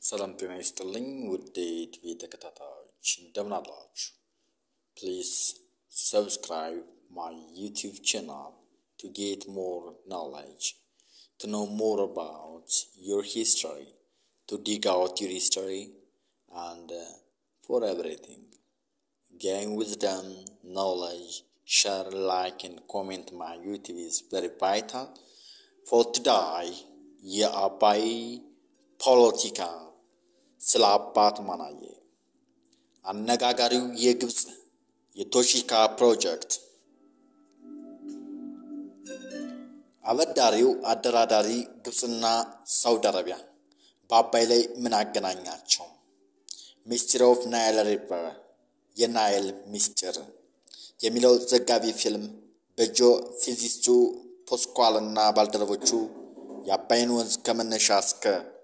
ሰላም ጤና ይስጥልኝ ውድ የቲቪ ተከታታዮች እንደምን አላችሁ? ፕሊዝ ሰብስክራይብ ማይ ዩቲዩብ ቻናል ቱ ጌት ሞር ኖሌጅ ቱ ኖ ሞር አባውት ዮር ሂስትሪ ቱ ዲግ አውት ዮር ሂስትሪ አንድ ፎር ኤቭሪቲንግ gain wisdom, knowledge, share, like, and comment my YouTube is very vital. For today, የአባይ ፖለቲካ ስለ አባት ማናየ አነጋጋሪው የግብፅ የቶሺካ ፕሮጀክት አበዳሪው አደራዳሪ ግብፅና ሳውዲ አረቢያ በአባይ ላይ ምን አገናኛቸው? ሚስትሪ ኦፍ ናይል ሪቨር የናይል ሚስጢር የሚለው ዘጋቢ ፊልም በጂኦ ፊዚስቱ ፖስኳል እና ባልደረቦቹ የአባይን ወንዝ ከመነሻ እስከ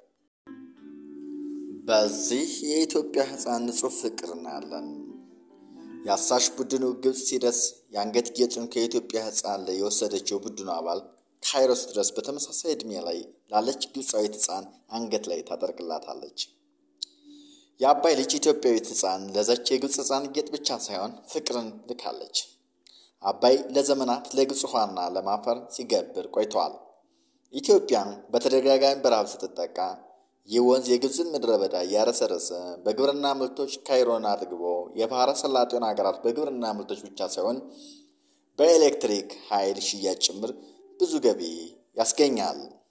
በዚህ የኢትዮጵያ ሕፃን ንጹሕ ፍቅር እናያለን። የአሳሽ ቡድኑ ግብፅ ሲደርስ የአንገት ጌጡን ከኢትዮጵያ ሕፃን ላይ የወሰደችው ቡድኑ አባል ካይሮስ ድረስ በተመሳሳይ ዕድሜ ላይ ላለች ግብፃዊት ሕፃን አንገት ላይ ታጠርቅላታለች። የአባይ ልጅ ኢትዮጵያዊት ሕፃን ለዛች የግብፅ ሕፃን ጌጥ ብቻ ሳይሆን ፍቅርን ልካለች። አባይ ለዘመናት ለግብፅ ውሃና ለማፈር ሲገብር ቆይተዋል። ኢትዮጵያን በተደጋጋሚ በረሃብ ስትጠቃ ይህ ወንዝ የግብፅን ምድረ በዳ እያረሰረሰ በግብርና ምርቶች ካይሮን አጥግቦ የባህረ ሰላጤውን ሀገራት በግብርና ምርቶች ብቻ ሳይሆን በኤሌክትሪክ ኃይል ሽያጭ ጭምር ብዙ ገቢ ያስገኛል።